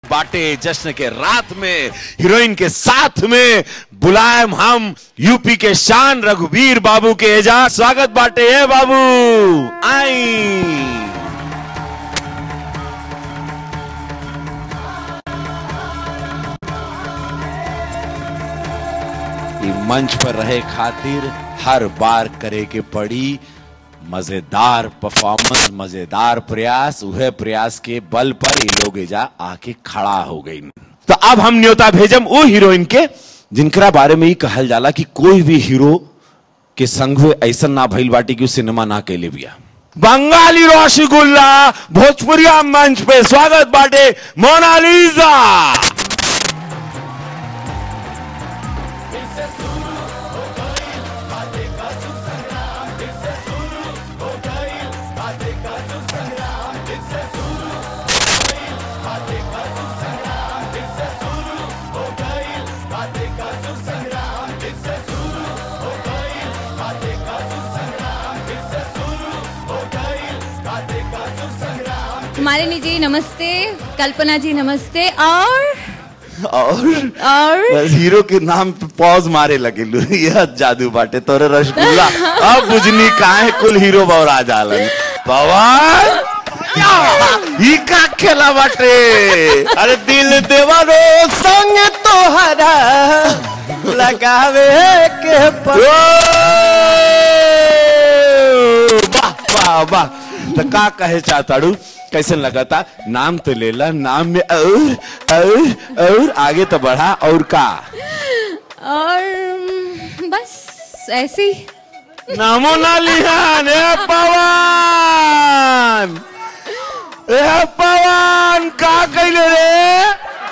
बाटे जश्न के रात में हीरोइन के साथ में बुलाएम हम यूपी के शान रघुवीर बाबू के एजाज स्वागत बाटे है बाबू आई ई मंच पर रहे खातिर हर बार करे के पड़ी मजेदार परफॉर्मेंस मजेदार प्रयास वह प्रयास के बल पर ये लोग एजा आके खड़ा हो गई तो अब हम न्योता भेजम वो हीरोइन के जिनकरा बारे में ही कहल जाला कि कोई भी हीरो के संग हुए ऐसा ना भइल बाटी कि उ सिनेमा ना कैले बिया बंगाली रसगुल्ला भोजपुरिया मंच पे स्वागत बाटे मोनालिजा मालिनी जी नमस्ते कल्पना जी नमस्ते और और और बस हीरो के नाम पे पॉज मारे लगे लू यह जादू बाटे तोरे रसगुल्ला अब बुझनी काहे कुल हीरो बौरा जालन पवन ई का खेला बाटे अरे दिल देवरो संग तोहरा लगावे के प- ओ! वाह वाह वाह तो का कहे चाहताड़ू कैसे लगाता नाम तो लेला नाम में और और और आगे तो बढ़ा और का और हम्म, बस ऐसे ही नामो ना लिहान ए पवन ए पवन का कैले रे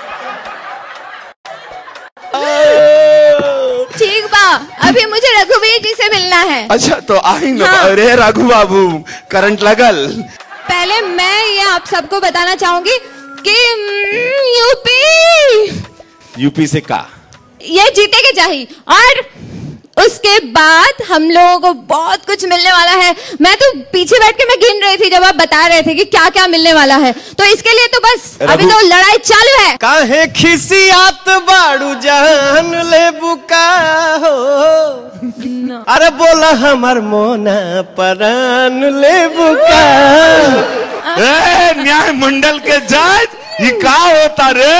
ठीक बा अभी मुझे रघुवीर जी से मिलना है अच्छा तो आई ना हाँ। अरे राघु बाबू करंट लगल पहले मैं ये आप सबको बताना चाहूंगी कि हम्म, यूपी यूपी से का ये जीते के चाहिए और उसके बाद हम लोगों को बहुत कुछ मिलने वाला है मैं तो पीछे बैठ के मैं गिन रही थी जब आप बता रहे थे कि क्या क्या मिलने वाला है तो इसके लिए तो बस अभी रघु- तो लड़ाई चालू है काहे खिसियात बाड़ू जान ले बुका हो अरे बोला हमर मोना परान ले बुका ए न्याय मंडल के जज ये का होता रे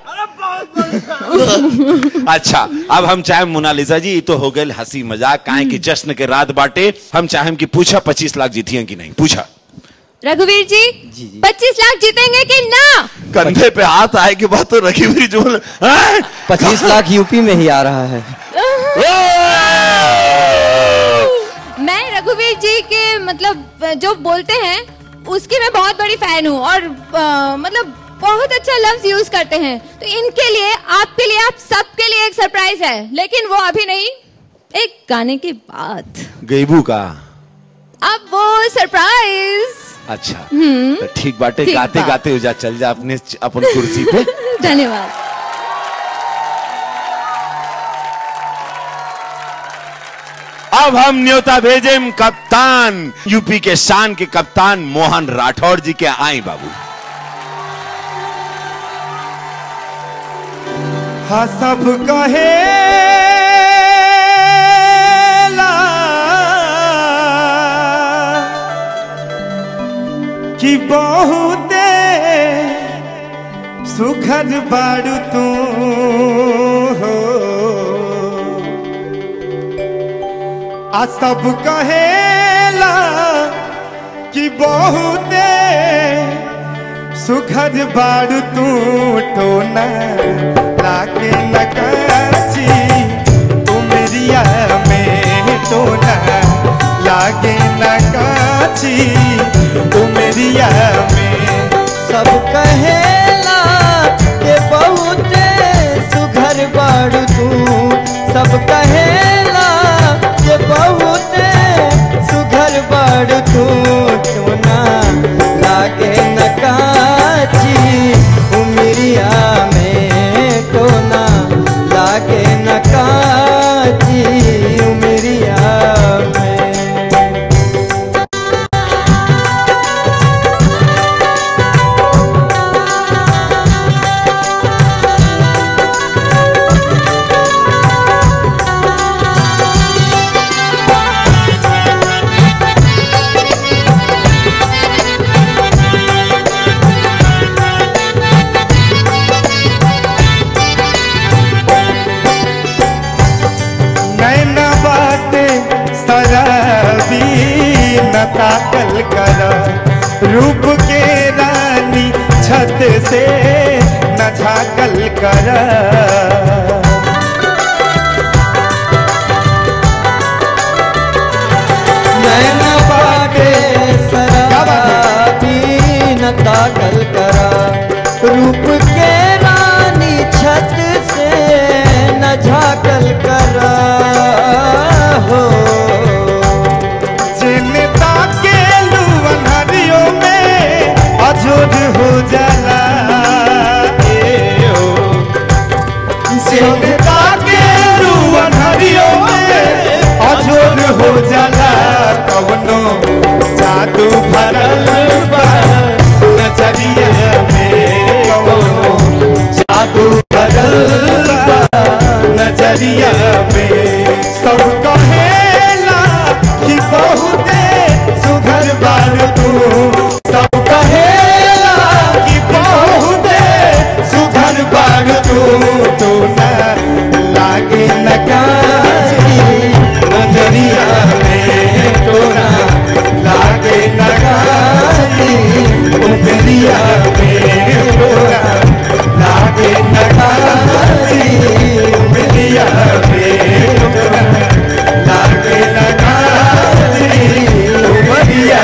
अच्छा अब हम चाहे मोनालिसा जी ये तो हो गए हंसी मजाक काहे कि जश्न के रात बाटे हम चाहे कि पूछा पच्चीस लाख जीतिए कि नहीं पूछा रघुवीर जी पच्चीस लाख जीतेंगे कि ना कंधे पे हाथ आए के बाद तो रखी हुई जो हैं? पच्चीस लाख यूपी में ही आ रहा है मैं रघुवीर जी के मतलब जो बोलते हैं उसकी मैं बहुत बड़ी फैन हूँ और अ, मतलब बहुत अच्छा लफ्ज यूज करते हैं तो इनके लिए आपके लिए आप सबके लिए एक सरप्राइज है लेकिन वो अभी नहीं एक गाने के बाद गईबू का अब वो सरप्राइज अच्छा तो ठीक बाटे ठीक गाते बा। गाते हो जा चल जा अपने अपन कुर्सी पे धन्यवाद अब हम न्योता भेजेम कप्तान यूपी के शान के कप्तान मोहन राठौर जी के आई बाबू हाँ सब कहे कि बहुते सुखद बाड़ू तू हो आ सब कहेला कि बहुते सुखद बाड़ू तू टोना लागे नकाची उमरिया में टोना लागे नकाची उमरिया में सब कहेला के बहुत सुघर बाड़ू तू सब कहेला के बहुत सुघर बाड़ू तू चुना लागे नकाची उमरिया में टोना लागे नकाची उमरिया में झाकल कर रूप के रानी छत से न झाकल कर नैन बाटे क्या बात है? शराबी न ताकल करा रूप के रानी छत से न झाकल करा हो चिन्ता के लुअनहरियों में अजोर हो जाला ए ओ। चिन्ता के लुअनहरियों में अजोर हो जाला कवनो जादू भरल बा नजरिया में कवनो जादू भरल बा नजरिया में सब कहेला कि बहुते सुघर बार तू सब कहेला कि बहुते सुघर बार तू तू न लागे न काजी नजरिया में तोरा लागे न काजी नजरिया में तोरा लागे न काजी नजरिया में तोरा लागे न काजी नजरिया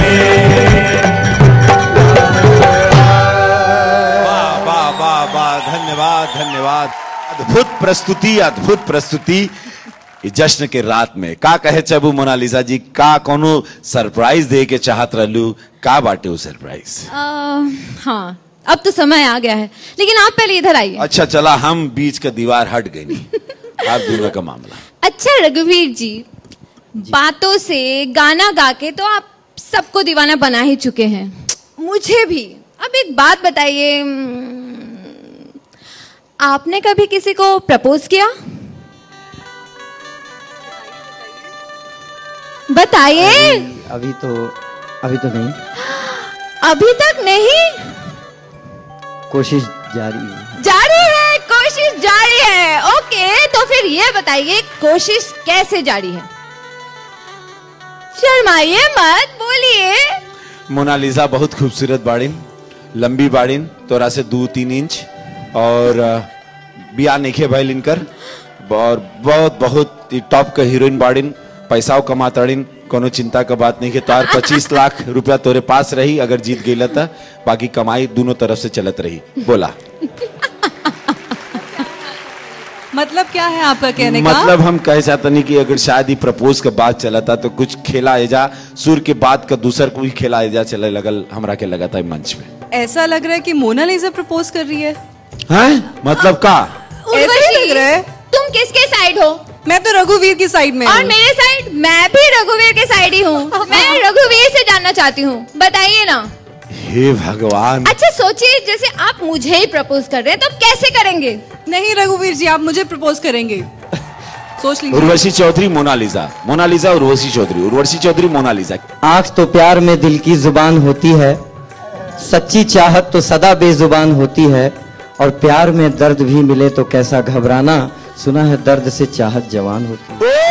वाह वाह वाह वाह धन्यवाद धन्यवाद अद्भुत प्रस्तुति अद्भुत प्रस्तुति ई जश्न के रात में का कहे चबू मोनालिसा जी का कोनो सरप्राइज दे के चाहत रहलू का बाटे वो सरप्राइज आ, हाँ अब तो समय आ गया है लेकिन आप पहले इधर आइए अच्छा चला हम बीच का दीवार हट गई नहीं आप दोनों का मामला अच्छा रघुवीर जी बातों से गाना गा के तो आप सबको दीवाना बना ही चुके हैं मुझे भी अब एक बात बताइए हम्म, आपने कभी किसी को प्रपोज किया बताइए अभी तो अभी तो नहीं अभी तक नहीं कोशिश जारी है जारी है कोशिश जारी है ओके तो फिर ये बताइए कोशिश कैसे जारी है शर्माइए मत बोलिए मोनालिसा बहुत खूबसूरत बाड़िन लंबी बाड़िन तोरा से दो तीन इंच और अ, बिया नइखे भइल इनकर और बहुत बहुत ही टॉप का हीरोइन बाड़िन पैसाओ कमाताड़िन कोनो चिंता का बात नहीं है तोहार पच्चीस लाख रुपया तोरे पास रही अगर जीत गई त बाकी कमाई दोनों तरफ से चलत रही बोला मतलब क्या है आपका कहने का मतलब हम कह चाहते नहीं कि अगर शायद ही प्रपोज के बाद चला था तो कुछ खेला एजा सुर के बाद का दूसर कोई खेला एजा चले लगल हमरा के लगा था मंच पे ऐसा लग रहा है कि मोनालिसा प्रपोज कर रही है हैं मतलब का ऐसा ही उर्वशी, लग रहा है। तुम किसके साइड हो मैं तो रघुवीर की साइड में और हूँ। मेरे साइड मैं भी रघुवीर के साइड ही हूँ मैं रघुवीर से जानना चाहती हूँ बताइए ना हे भगवान अच्छा सोचिए जैसे आप मुझे ही प्रपोज कर रहे हैं तो आप कैसे करेंगे नहीं रघुवीर जी आप मुझे प्रपोज करेंगे सोच लीजिए उर्वशी चौधरी मोनालिसा मोनालिसा उर्वशी चौधरी उर्वशी चौधरी मोनालिसा आंख तो प्यार में दिल की जुबान होती है सच्ची चाहत तो सदा बेजुबान होती है और प्यार में दर्द भी मिले तो कैसा घबराना सुना है दर्द से चाहत जवान होती है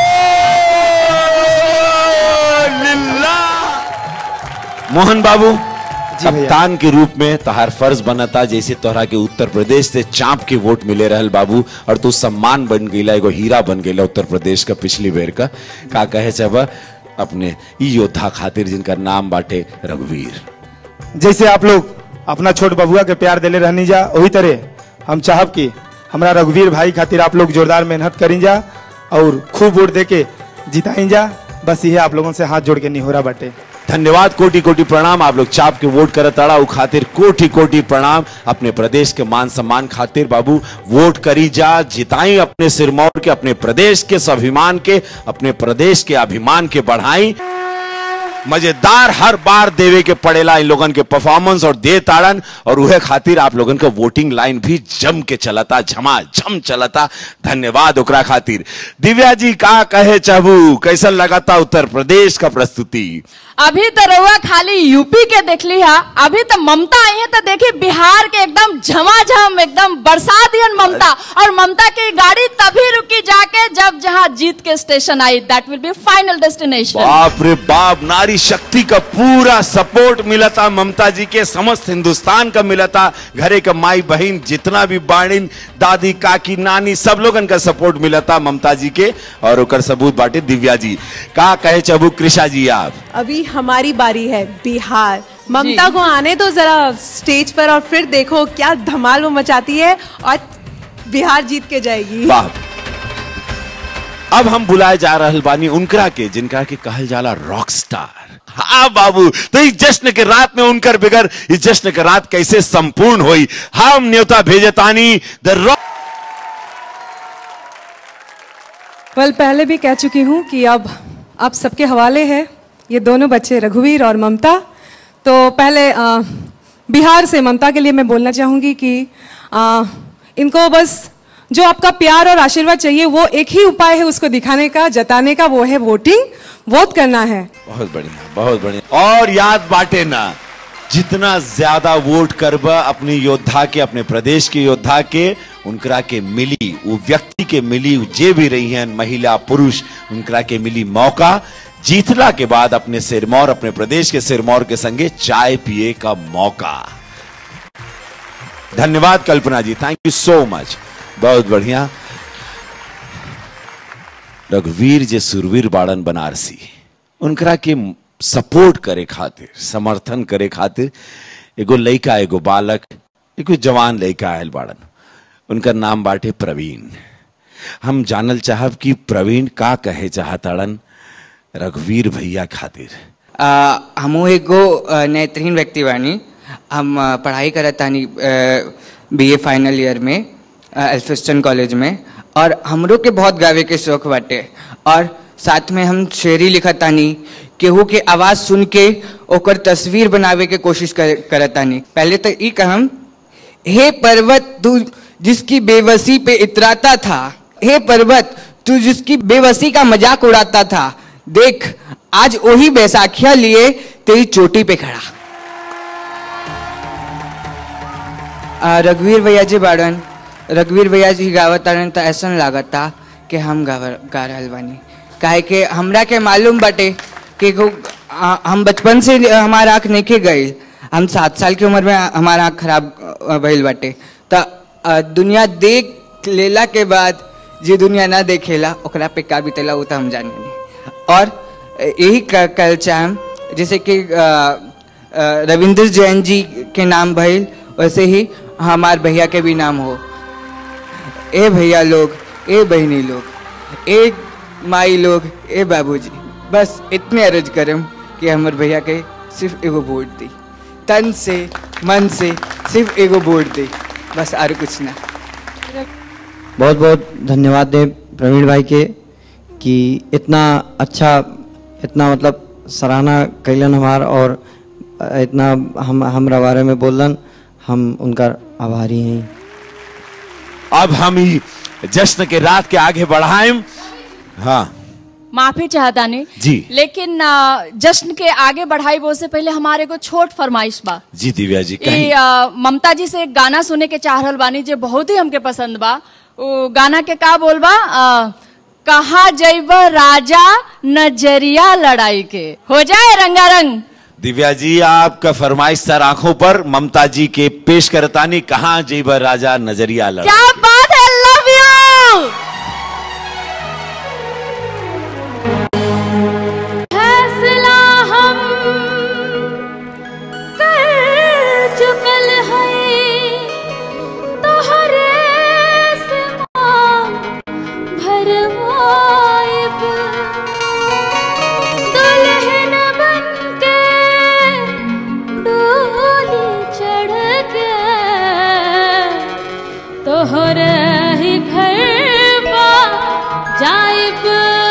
मोहन बाबू जी भैया। कप्तान के रूप में तहार फर्ज बनता जैसे तोहरा के उत्तर प्रदेश से चाप के वोट मिले रहल बाबू और तू सम्मान बन गईला एगो हीरा बन गईला उत्तर प्रदेश का पिछली बेर का का कहे सब अपने ई योद्धा खातिर जिनका नाम बाटे रघुवीर जैसे आप लोग अपना छोट बबुआ के प्यार दिले रहनी जा वही तरह हम चाहब कि हमरा रघुवीर भाई खातिर आप लोग जोरदार मेहनत करी जा और खूब वोट दे के जिताई जा बस ये आप लोगों से हाथ जोड़ के निहोरा बाटे धन्यवाद कोटि कोटि प्रणाम आप लोग चाप के वोट करत ताड़ा उ खातिर कोटि कोटि प्रणाम अपने प्रदेश के मान सम्मान खातिर बाबू वोट करी जा जिताई अपने सिरमौर के अपने प्रदेश के स्वाभिमान के अपने प्रदेश के अभिमान के बढ़ाई मजेदार हर बार देवे के पड़ेला इन लोगन के परफॉर्मेंस और दे ताड़न और उहे खातिर आप लोगन का वोटिंग लाइन भी जम के चलता झमा झम चलता धन्यवाद ओकरा खातिर दिव्या जी का कहे चाहू कैसन लगाता उत्तर प्रदेश का प्रस्तुति अभी तो रउआ खाली यूपी के देखली हा अभी तो ममता आई है तो देखी बिहार के एकदम झमाझम एकदम बरसा दियन ममता और ममता की गाड़ी तभी रुकी जाके जब जहाँ जीत के station I that will be final destination बाप रे बाप नारी शक्ति का पूरा सपोर्ट मिला था ममता जी के समस्त हिंदुस्तान का मिला था घरे का माई बहन जितना भी बाणिन दादी काकी नानी सब लोगन का सपोर्ट मिला था ममता जी के और ओकर सबूत बाटे दिव्या जी का कहे चबू कृषा जी आप अभी हमारी बारी है बिहार ममता को आने तो जरा स्टेज पर और फिर देखो क्या धमाल वो मचाती है और बिहार जीत के जाएगी वाह अब हम बुलाए जा रहल बानी उनकरा के जिनका के कहल जाला रॉक स्टार हाँ बाबू तो इस जश्न के रात में उनकर बिगर इस जश्न के रात कैसे संपूर्ण हुई हम न्योता भेजतानी द रॉक वेल पहले भी कह चुकी हूँ कि अब आप सबके हवाले है ये दोनों बच्चे रघुवीर और ममता तो पहले अ, बिहार से ममता के लिए मैं बोलना चाहूँगी कि अ, इनको बस जो आपका प्यार और आशीर्वाद चाहिए वो एक ही उपाय है उसको दिखाने का जताने का वो है वोटिंग वोट करना है बहुत बढ़िया बहुत बढ़िया और याद बाटे ना जितना ज्यादा वोट करबा अपने योद्धा के अपने प्रदेश के योद्धा के उनकरा के मिली वो व्यक्ति के मिली जे भी रही हैं महिला पुरुष उनकरा के मिली मौका जीतला के बाद अपने सिरमौर अपने प्रदेश के सिरमौर के संगे चाय पिए का मौका धन्यवाद कल्पना जी थैंक यू सो मच बहुत बढ़िया रघुवीर जे सुरवीर बाड़न बनारसी उनकरा के सपोर्ट करे खातिर समर्थन करे खातिर एगो लइका एगो बालक एगो जवान लइका आयल बाड़न उनका नाम बाटे प्रवीण हम जानल चाहब कि प्रवीण का कहे चाहताड़न रघुवीर भैया खातिर आ, हमू एगो अ, नेत्रहीन व्यक्ति बानी हम अ, पढ़ाई करत तानी बीए फाइनल ईयर में अ, एल्फिस्टन कॉलेज में और हमरो के बहुत गावे के शौक बाटे और साथ में हम शेरी लिखत तानी केहू के आवाज़ सुन के ओकर तस्वीर बनावे के कोशिश कर, करत तानी पहले तो ई कहम हे पर्वत तू जिसकी बेबसी पे इतराता था हे पर्वत तू जिसकी बेबसी का मजाक उड़ाता था देख आज वही बैसाखिया लिए तेरी चोटी पे खड़ा आ, रघुवीर भैया जी बाड़न रघुवीर भैया जी गावत ताड़न तो ऐसा लागत था कि हम गाव गा रहल बानी काहे कि हमरा के मालूम बाटे कि एगो, आ, हम बचपन से हमारा आँख नहीं गई हम सात साल की उम्र में हमारा आँख खराब अ, भइल बाटे तो दुनिया देख लेला के बाद जे दुनिया ना देखेला ओकरा पे का बीतेला वो तो हम जाने नहीं और यही क- कल चाहम जैसे कि अ, अ, रविंद्र जैन जी के नाम भइल वैसे ही हमार भैया के भी नाम हो ए भैया लोग ए बहनी लोग ए माई लोग ए बाबूजी बस इतने अर्ज करम कि हमर भैया के सिर्फ एगो वोट दी तन से मन से सिर्फ एगो वोट दी बस और कुछ ना बहुत बहुत धन्यवाद दें प्रवीण भाई के कि इतना अच्छा इतना मतलब सराहना कैलन हमार और इतना हम हमरा बारे में बोलन हम उनका आभारी हैं अब हम ही जश्न के रात के आगे बढ़ाएं हाँ माफी चाहता नहीं जी। लेकिन आ, जश्न के आगे बढ़ाई वो से पहले हमारे को छोट फरमाइश बा जी दिव्या जी ई कहीं आ, ममता जी से एक गाना सुने के चाह रहल बानी जो बहुत ही हमके पसंद बा वो गाना के का बोलबा आ, कहा जैब राजा नजरिया लड़ाई के हो जाए रंगारंग दिव्या जी आपका फरमाइश सर आंखों पर ममता जी के पेश करतानी कहा जीबर राजा नजरिया लड़ क्या बात है लव यू फैसला हम कर चुकल है तोहरे से मांग भरवाइब दुल्हन बनके डोली चढ़ के तोहरे ही घर पा जाइब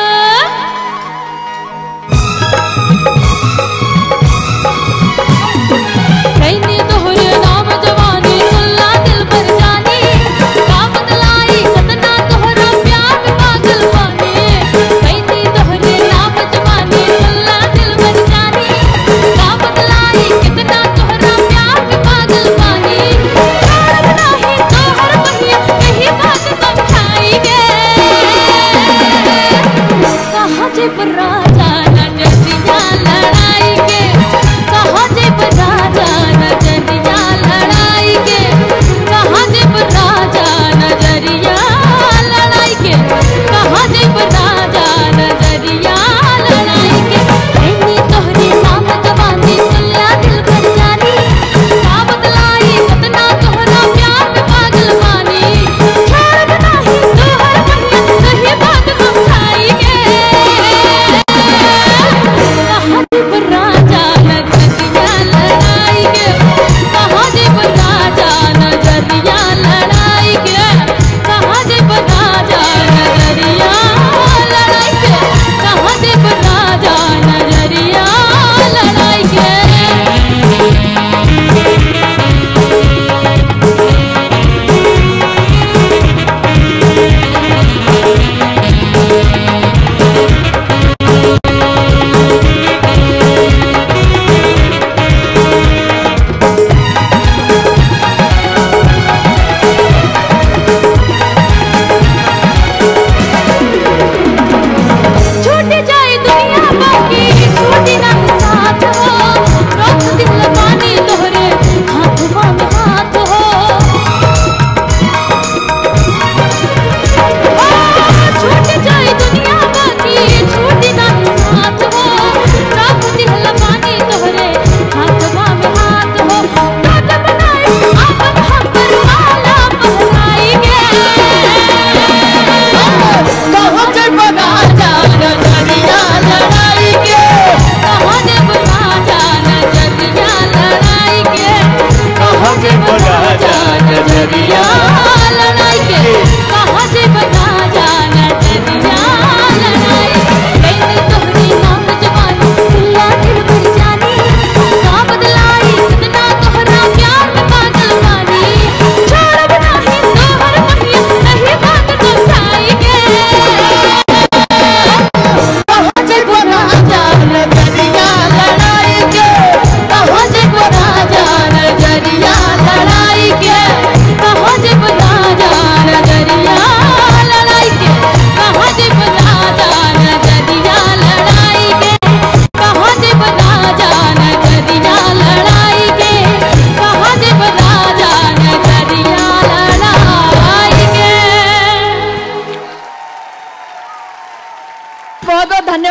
कैनी तोहरे नाम जवानी सुल्ला दिल पर जानी का बदलाई सतना तोहरा प्यार में पागल पानी कैनी तोहरे नाम जवानी सुल्ला दिल पर जानी का बदलाई कितना तोहरा प्यार में पागल पानी प्यार नहीं तोहर पहिया कहीं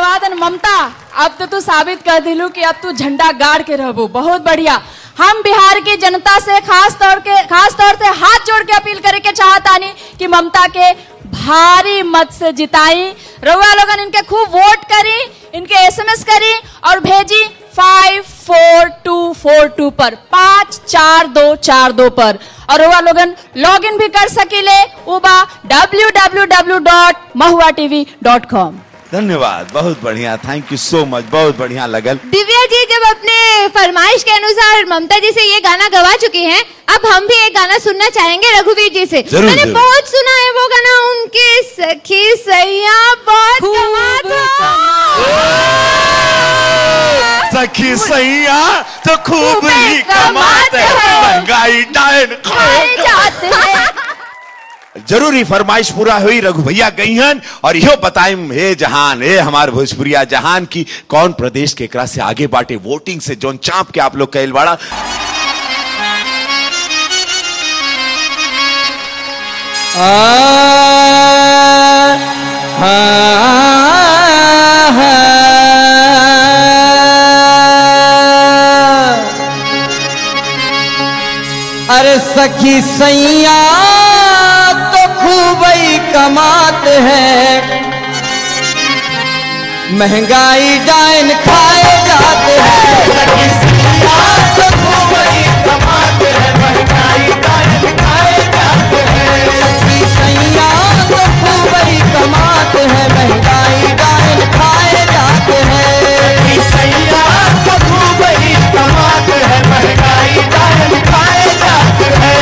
बात है न, ममता अब तो तू साबित कर दिलू कि अब तू झंडा गाड़ के रहबू बहुत बढ़िया हम बिहार की जनता से खास तौर के खास तौर से हाथ जोड़ के अपील करे के चाहतानी कि ममता के भारी मत से जिताई रउआ लोगन इनके खूब वोट करी इनके एसएमएस करी और भेजी five four two four two पर पाँच चार दो चार दो पर और रउआ लोगन लॉग इन भी कर सकीले उबा W W W dot Mahua TV dot com धन्यवाद बहुत बढ़िया थैंक यू सो मच बहुत बढ़िया लगल दिव्या जी जब अपने फरमाइश के अनुसार ममता जी से ये गाना गवा चुकी हैं अब हम भी एक गाना सुनना चाहेंगे रघुवीर जी से जरूर, मैंने जरूर। बहुत सुना है वो गाना उनके सखी सैया बहुत कमाल था। सखी सैया तो खूब ही कमाते हैं महंगाई डायन खाए जाते हैं जरूरी फरमाइश पूरा हुई रघु भैया गईहन और यो बताइम हे जहान हे हमार भोजपुरिया जहान की कौन प्रदेश के एकरा से आगे बाटे वोटिंग से जोन चाप के आप लोग कैल बाड़ा अरे सखी सैया तो खूब ही कमाते हैं महंगाई डाइन खाए जाते हैं सखी सैया तो खूब ही कमाते हैं महंगाई डाइन खाए जाते हैं सखी सैया तो खूब ही कमाते हैं महंगाई डाइन खाए जाते हैं सखी सैया तो खूब ही कमाते हैं महंगाई डाइन खाए जाते हैं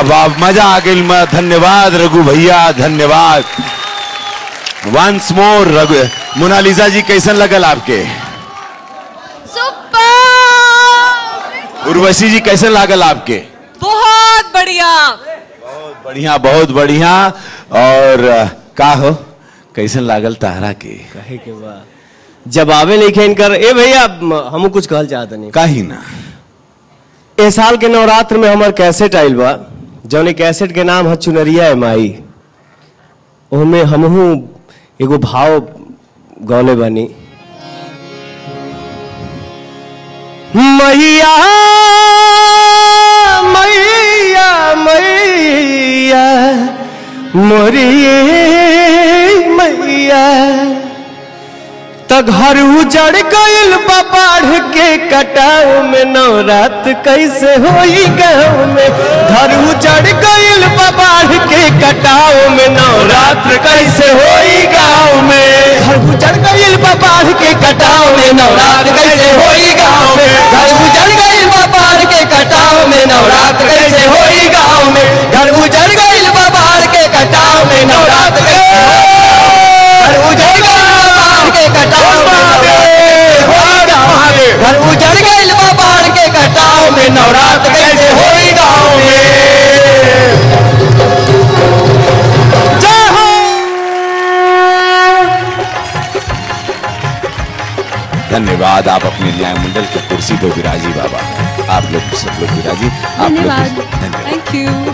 वाह मजा आ गई म- धन्यवाद रघु भैया धन्यवाद वंस मोर रघु मोनालिसा जी कैसन लगल आपके सुपर उर्वशी जी कैसन लागल आपके बहुत बढ़िया बढ़िया बहुत बढ़िया और अ, का हो कैसन लागल तारा के कहे के बा जब आवे नहीं खेन कर ए भैया हम कुछ कहल चाहत नहीं काहे ना ए साल के नवरात्र में हमार कैसेट आइल बा जौन कैसेट के नाम है चुनरिया है माई ओमे हमहू एगो भाव गौले बानी मैया मैया मैया मोरी मैया त घर उजड़ गइल बा बाढ़ के कटाव में नवरात कैसे होई गाँव में घर उजड़ गइल बा बाढ़ के कटाव में नवरात्र कैसे होई गाँव में घर उजड़ गइल बा बाढ़ के कटाव में नवरात्र कैसे होई गाँव में घर उजड़ गइल बा बाढ़ के कटाव में नवरात्र कैसे होई गाँव में घर उजड़ गइल बा बाढ़ के कटाव में नवरात्र कैसे घर उजड़ गइल बा बाढ़ के कटाव में घर उजड़ गइल बा बाढ़ के कटाव में नवरात्र कैसे होई गाँव में जय हो धन्यवाद आप अपने न्याय मंडल की कुर्सी पे विराजी बाबा आप लोग सब लोग विराजी आप लोग धन्यवाद। धन्यवाद थैंक यू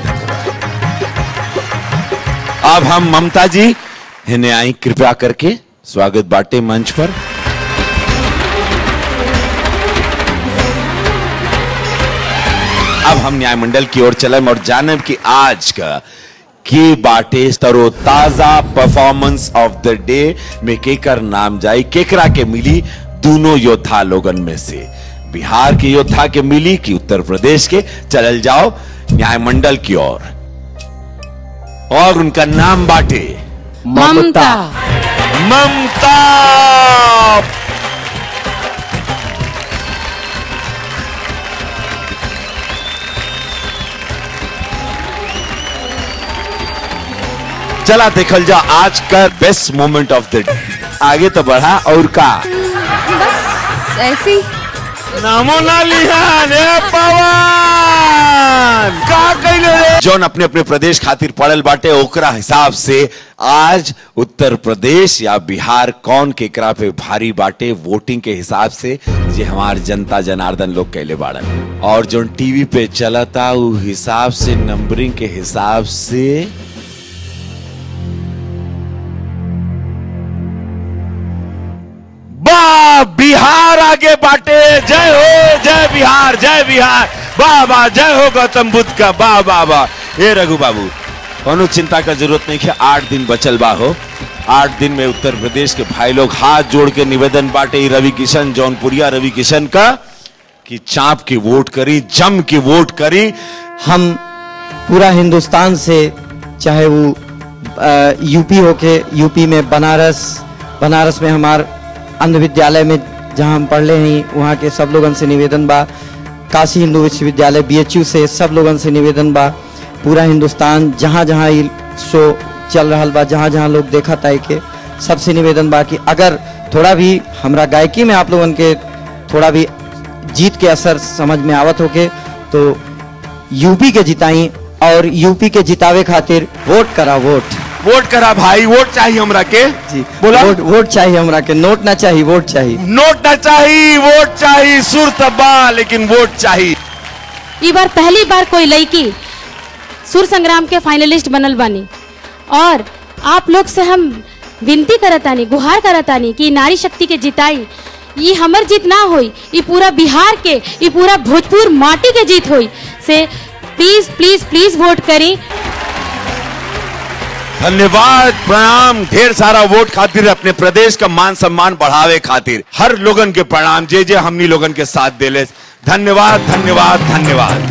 अब हम ममता जी इन्हें आई कृपया करके स्वागत बाटे मंच पर अब हम न्याय मंडल की ओर चले और जानब कि आज का के बाटे तरोताजा परफॉर्मेंस ऑफ द डे में केकर नाम जाई केकरा के मिली दोनों योद्धा लोगन में से बिहार के योद्धा के मिली कि उत्तर प्रदेश के चलल जाओ न्याय मंडल की ओर और उनका नाम बाटे ममता ममता चला देखल जा आज का best moment of the day आगे तो बढ़ा और का बस ऐसी नामो ना लिहान ए पवन का कइले रे जौन अपने अपने प्रदेश खातिर पड़ल बाटे ओकरा हिसाब से आज उत्तर प्रदेश या बिहार कौन केकरा पे भारी बाटे वोटिंग के हिसाब से जे हमार जनता जनार्दन लोग कैले बाड़न और जो टीवी पे चलता उ हिसाब से नंबरिंग के हिसाब से वाह बिहार आगे बाटे जय हो जय बिहार जय बिहार वाह वाह जय हो गौतम बुद्ध का वाह वाह वाह ए रघु बाबू कोनो चिंता का जरूरत नहीं है आठ दिन बचल बा हो आठ दिन में उत्तर प्रदेश के भाई लोग हाथ जोड़ के निवेदन बाटे ई रवि किशन जौनपुरिया रवि किशन का कि चाप की वोट करी जम की वोट करी हम पूरा हिंदुस्तान से चाहे वो अ, यूपी होके यूपी में बनारस बनारस में हमार अंध विद्यालय में जहाँ हम पढ़ले हैं वहाँ के सब लोगन से निवेदन बा काशी हिंदू विश्वविद्यालय बीएचयू से सब लोगन से निवेदन बा पूरा हिंदुस्तान जहाँ जहाँ ये शो चल रहा बा जहाँ जहाँ लोग देखा ताई के सबसे निवेदन बा कि अगर थोड़ा भी हमरा गायकी में आप लोगन के थोड़ा भी जीत के असर समझ में आवत होके तो यूपी के जिताई और यूपी के जितावे खातिर वोट करा वोट वोट करा भाई वोट चाहिए हमरा के जी बोला वोट वोट चाहिए हमरा के नोट ना चाहिए वोट चाहिए नोट ना चाहिए वोट चाहिए सुर तब्बा लेकिन वोट चाहिए ई बार पहली बार कोई लड़की सुर संग्राम के फाइनलिस्ट बनल बानी और आप लोग से हम विनती करतानी गुहार करतानी कि नारी शक्ति के जिताई ये हमर जीत ना होई ये पूरा बिहार के ये पूरा भोजपुर माटी के जीत होई से प्लीज प्लीज प्लीज वोट करी धन्यवाद प्रणाम ढेर सारा वोट खातिर अपने प्रदेश का मान सम्मान बढ़ावे खातिर हर लोगन के प्रणाम जे जे हमनी लोगन के साथ देले धन्यवाद धन्यवाद धन्यवाद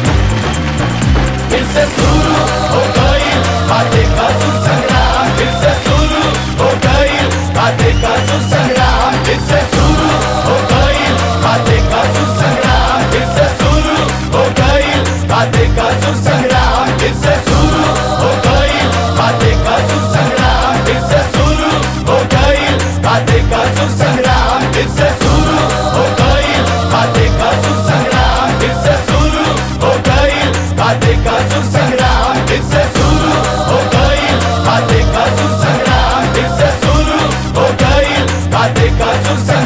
फिर से शुरू हो गई बातें का सुर संग्राम फिर से शुरू हो गई बातें का सुर संग्राम फिर से शुरू हो गई बातें का सुर संग्राम फिर से शुरू हो गई बातें का सुर संग्राम बाटे का सुर